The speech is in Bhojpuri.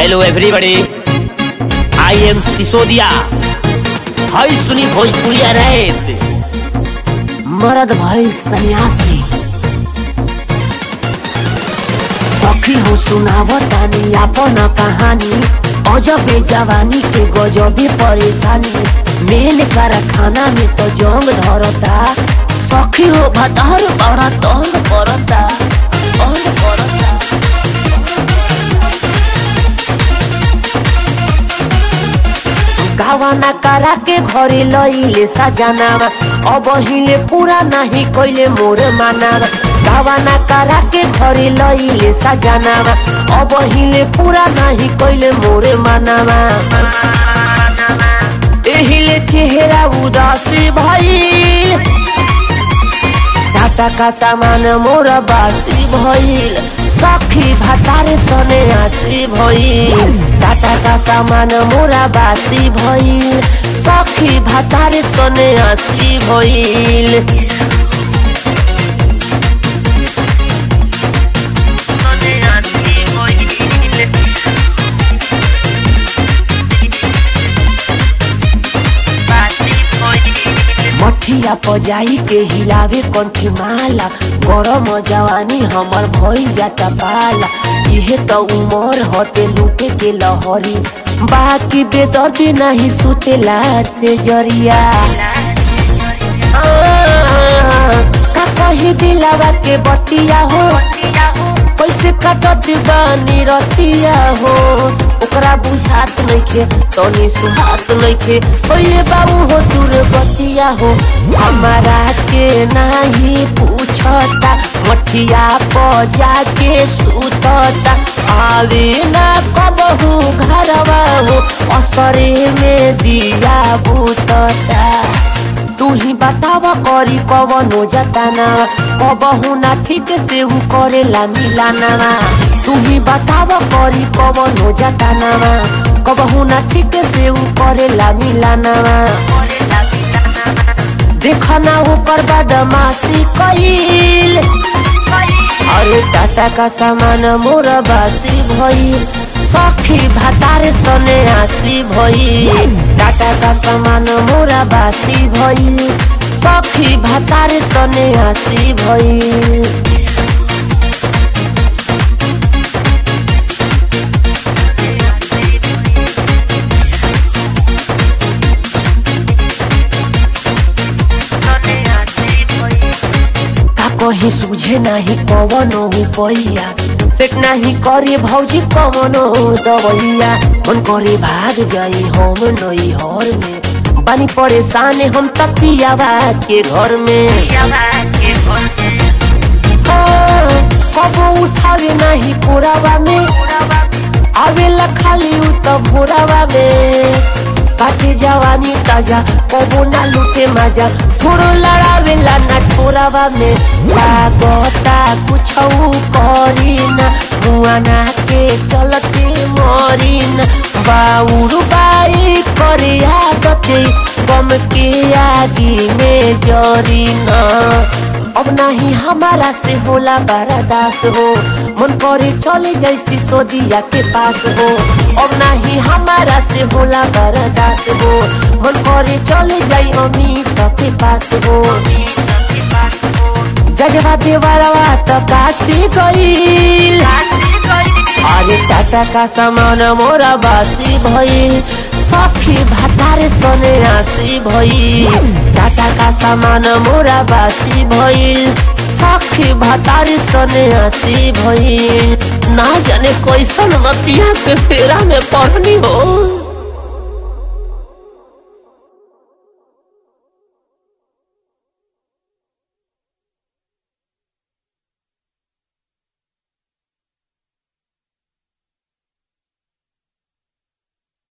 hello everybody I am Sisodiya hi सुनी भोजपुरिया रैप मरद भाई सन्यासी सखी हो सुनावतानी आपन कहानी अजबे जवानी के गजबे परेशानी मेल कारखाना में तो जंग धरता सखी हो भतार बड़ा तंग पड़ता तंग पड़ता गावाना करा के घरे लइले सजनावा अब हिले पूरा नहीं कोइले मोर मानावा गावाना करा के घरे लइले सजनावा अब हिले पूरा नहीं कोइले मोर मानावा एहिले चेहरा उदासी भइल टाटा का सामान मोर बासी भइल सखी भातारे सने आसी भइल टाटा का सामान मोरा बासी भइल सखी भातारे सने आसी भइल सने आसी भइल मठिया पजाई के हिलावे कंठी माला गरम जवानी हमर भइल जाता पाला इहे त उमर हटे लूटे के लहरी बाकी बेदर्दी नहीं सुतेला से जरिया आ, का कही दिलावा के बतिया हो कैसे कटत बानी रतिया हो ओकरा बुझात नइखे तनी सुहात नइखे पहिले बाबू हो दूर बतिया हो हमारा के नाही पूछता मठिया प जाके सुतता आवे ना कबहू घरवा हो असरे में दिया बुतता तू ही बताव करी कवनो जताना कबहू ना ठीक से उ करेला मिलाना तू ही बताव करी कवनो जताना कबहू ना ठीक से उ करेला मिलाना देखना ऊपर बदमाशी कईल अरे टाटा का सामान मोर बासी भइल सखी भातारे सने आसी भइल टाटा का सामान मोरा बासी भइल सखी भातारे सने आसी भइल का कहीं सूझे नाही कवनो पैया सेट नाही करे भौजी कवनो दवैया मन करे भाग जाई हम नई हर में बानी परेशान हम तपियावा के घर में हाँ, कबो उठावे नाही पुरावा में आवेला खाली उ त भोरावा में काटे जवानी ताजा कबो ना लूटे मजा थोड़ो लड़ावेला ना ठोरावा में लागता कुछ करी ना मुआना के चलते मरी ना बाउर बाई करे आदते गम के आगी में जरी ना अब नहीं हमारा से होला बर्दास हो मन करे चले जैसी सोदिया के पास हो अब नहीं हमारा से होला बर्दास हो मन करे चले जाई अमित के पास हो जजवा देवरवा तो काशी गईल अरे टाटा का सामान मोरा बासी भइल सखी भातारे सने आसी भइल टाटा का सामान मोरा बासी भइल सखी भातारे सने आसी भइल ना जाने कैसन मतिया के फेरा में पढ़नी हो